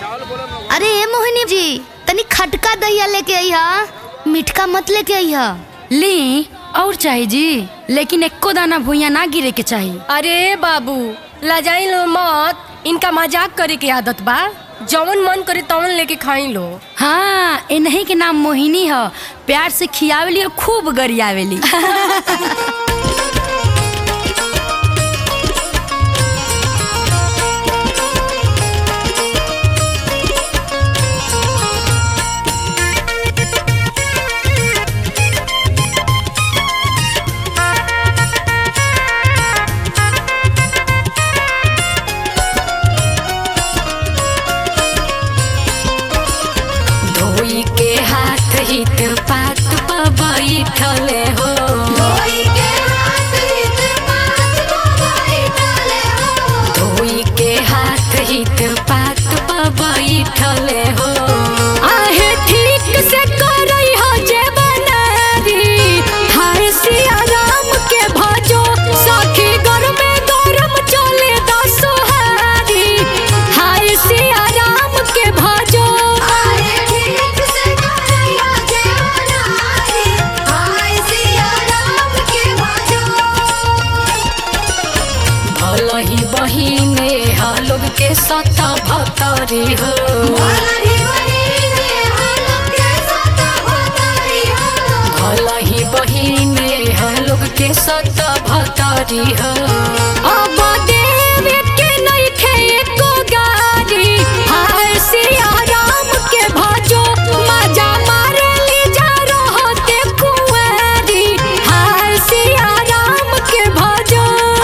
अरे ए मोहिनी जी तनी खटका दहिया लेके अइहा मिठका मत लेके अइहा ली और चाहिए जी लेकिन एको दाना भुइया ना गिरे के चाहिए अरे बाबू लजाई लो मत इनका मजाक करे के आदत बा जवन मन करे तवन लेके खाई लो हाँ इन्हीं के नाम मोहिनी है प्यार से खियावेली और खूब गरियावेली धोई के हाथ हित पात पर बैठले हो धोई के हाथ हित पात पर बैठले हो आहे ठीक से करई हो जे बनारी हाय सिया राम के भजो सखी घर में गरम चले दसहारी हाय सिया राम के भजो भल ही बहिने लोग के सत भतरी हो भल ही बहिने लोग के सत भतरी हो अब देव के नहीं खे एको गारी हाय सिया राम के भजो मजा मारे ली जा रहते कुंवारी हाय सिया राम के भजो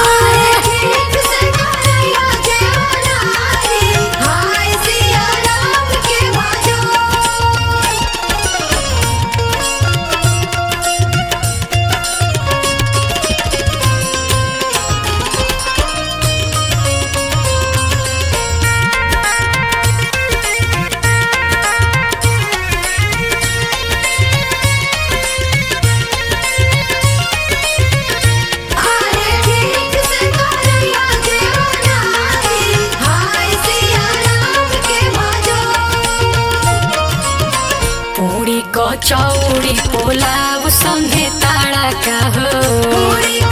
पूरी कचौड़ी पोलाव संगे ताड़ा का हो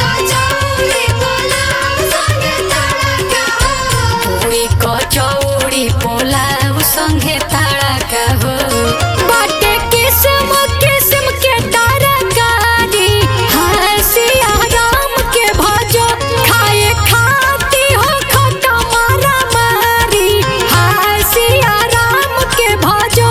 पूरी कचौड़ी पोलाव संगे ताड़ा का हो बाटे किस्म किस्म के तरकारी हाय सिया राम के भजो खाए खाती हो खटा मारा मारी हाय सिया राम के भजो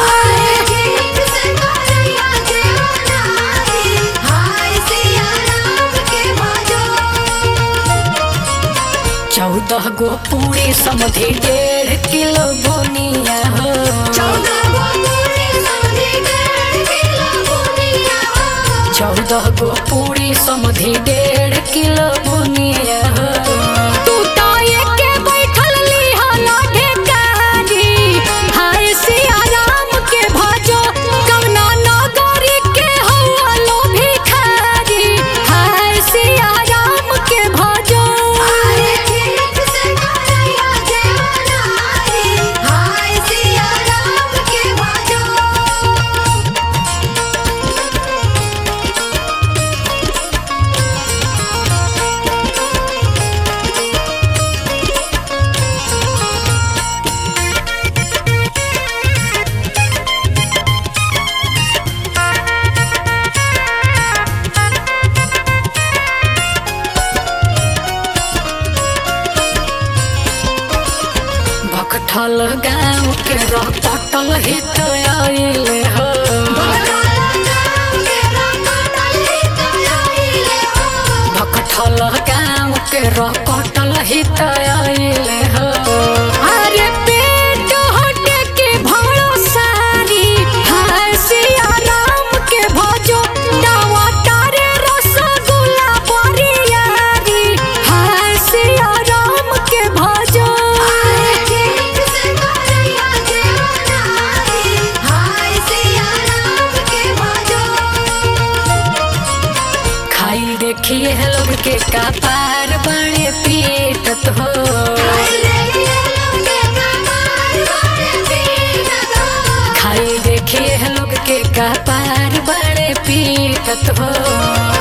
चौदह गो पूरी समझी डेढ़ किलो बुनिया हो चौदह गो पूरी समझी डेढ़ किलो बुनिया हो तू तो एके बैठल लिहला ढेकारी हाय सिया राम के भजो कवना नगरी के हौआ लो भिखारी हाय सिया राम के भजो भकठल गाँव के रह पटल हित आइले हो भकठल गाँव के रह पटल हित आइले हो अरे पेट हटे के भरो सारी हाय सिया राम के भजो दावा तारे रसगुल्ला बरियारी हाय सिया राम के भजो खाई देखिए लोग के कपार बड़े पीटत हो देखिए लोग के कपार बड़े पीटत हो